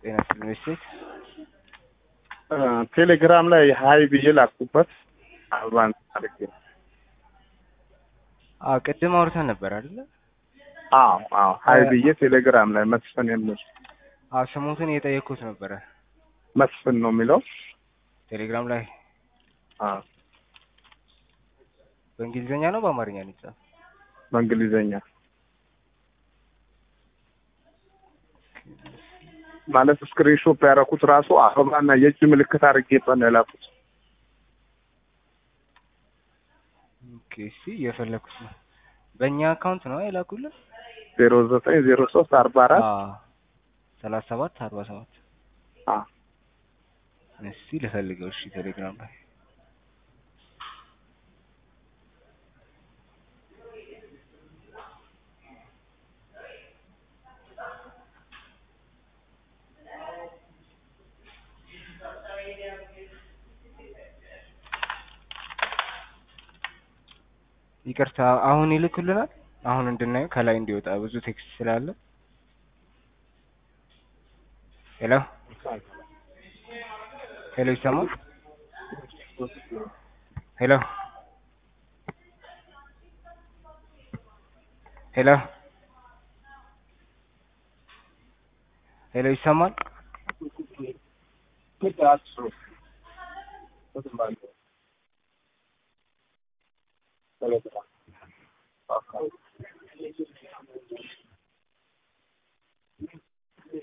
ጤና ዩኒቨርሲቲ ቴሌግራም ላይ ሀይ ብዬ ላኩበት አበባን አድርጌ አዎ ቅድም አውርተን ነበር አይደለ? አዎ አዎ ሀይ ብዬ ቴሌግራም ላይ መስፍን የሚል አዎ ስሙትን እየጠየኩት ነበረ መስፍን ነው የሚለው ቴሌግራም ላይ አዎ በእንግሊዝኛ ነው በአማርኛ ነው የተጻፈው? በእንግሊዘኛ ማለት ስክሪንሾት ያደረኩት ራሱ አበባና የእጅ ምልክት አድርጌበት ነው የላኩት። ኦኬ እሺ እየፈለኩት ነው። በእኛ አካውንት ነው የላኩልን? ዜሮ ዘጠኝ ዜሮ ሶስት አርባ አራት አዎ ሰላሳ ሰባት አርባ ሰባት እስቲ ልፈልገው። እሺ ቴሌግራም ላይ ይቅርታ አሁን ይልኩልናል። አሁን እንድናየው ከላይ እንዲወጣ ብዙ ቴክስት ስላለ። ሄሎ ሄሎ፣ ይሰማል? ሄሎ ሄሎ ሄሎ፣ ይሰማል?